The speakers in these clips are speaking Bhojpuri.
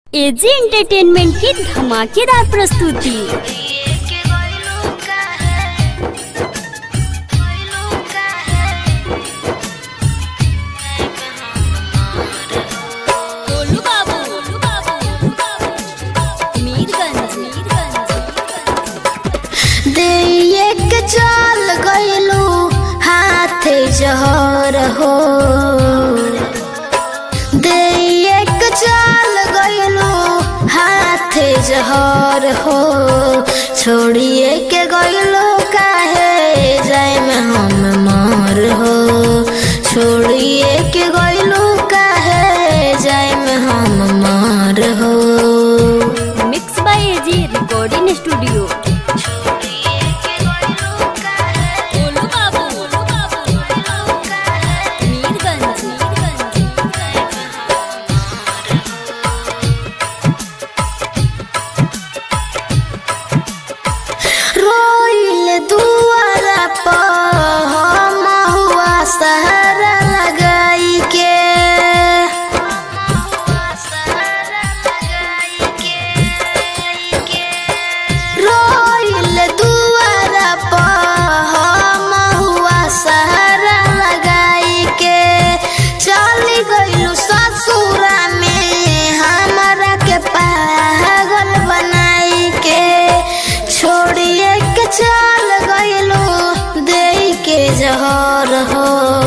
एजी एंटरटेनमेंट की धमाकेदार प्रस्तुति गोलू बाबू मीरगंज देख चल गइलू हाथे जहर हो देख चल गइलू हाथे जहर हो छोड़िए के गइलू काहे जाए में हम मर हो छोड़िए के गइलू काहे जाए में हम मर हो mix by AG recording studio Golu Babu Mirganj रोइल दुआरा पर हम हुआ सहारा लगाई के रोइल दुआरा पर हम हुआ सहारा लगाई के चली गइलू ससुरा में हमारा के पागल बनाई के छोड़िए के चल गइलू दे के जहर हो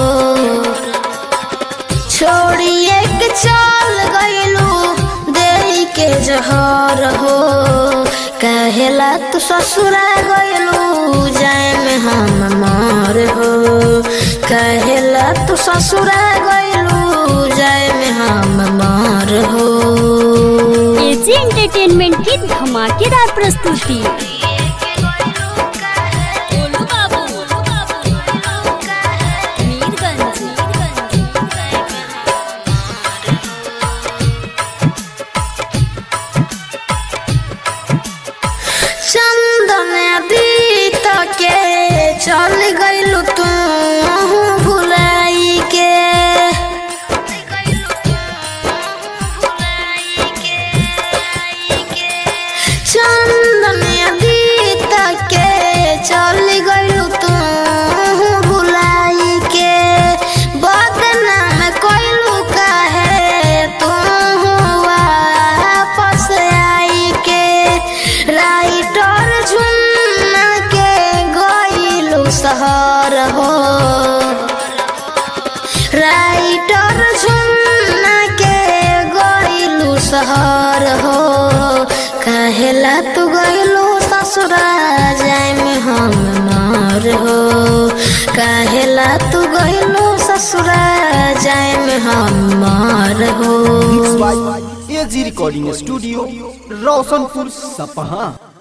छोड़िए के चल गइलू दे के जहर हो कहेला तू ससुरा गइलू जाए में हम मर हो कहेला तू ससुरा गइलू जाए में हम मर हो एजी एंटरटेनमेंट की धमाकेदार प्रस्तुति गोलू बाबू मीरगंज चंदन अतीत के चल गइलू तू भुलाई के चंदन अतीत के चल गइलू तू भुलाई के बदनाम कइलू काहे तू वापस आई के राइटर झुन्ना के गइलू शहर हो राइटर झुन्ना के गइलू शहर हो कहेला तू गइलू ससुरा जाए में हम मर हो कहेला तू गइलू ससुरा जाए में हम मर हो एजी रिकॉर्डिंग स्टूडियो रोशनपुर सपहा